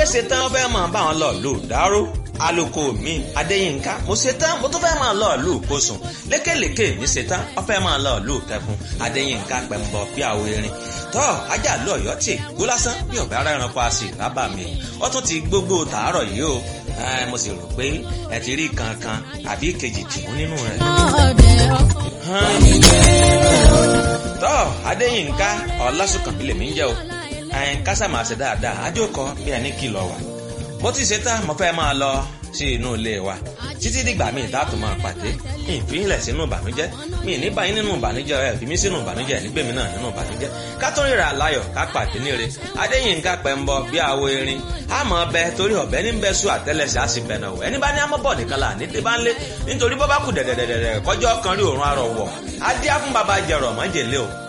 fẹ́ ṣe tán wọ́n fẹ́ máa bá wọn lọ lù dáró aloko mi adéyínká mo ṣe tán mo tún fẹ́ máa lọ lù kóṣùn lékèlékè mi ṣe tán wọ́n fẹ́ máa lọ lù kẹfún adéyínká pẹ̀mbọ bí àwọ erin tọ́ ajá lọ ọ̀yọ́ tì gbó lásán bí ọ̀bẹ ara ẹranko a sì rábà mi ó tún ti gbogbo tàárọ̀ yìí o mo sì rò pé ẹ ti rí kankan àbí kejì tìmú nínú rẹ̀. tọ́ adéyínká ọlásùnkànmí lèmi ń jẹ́ o kásá máa ṣe dáadáa àjòkọ bí ẹni kìlọ̀ wà mo ti ṣe tán mo fẹ́ máa lọ sí inú ilé wa títí dìgbà míì dáàtò máa pàdé ìfínlẹ̀ sínú ìbànújẹ́ mi ní báyìí nínú ìbànújẹ́ ẹ̀ fi mí sínú ìbànújẹ́ nígbèmí náà nínú ìbànújẹ́ ká tó ríra láyọ̀ ká pàdé níre adéyínká pẹ̀mbọ bí àwo erin àmọ́ ọbẹ̀ torí ọ̀bẹ ní bẹ́ẹ̀ sùn àtẹ́lẹsẹ̀ á sì bẹ̀nà wọ̀ ẹni bá ní amọ́bọ̀ nìkan là ní débá ńlé nítorí bọ́ bá kù dẹ̀dẹ̀dẹ̀dẹ̀ kọjọ́ kan rí òórùn arọ̀ wọ̀ adé á fún baba jẹ̀rọ̀ mọ́jèlé o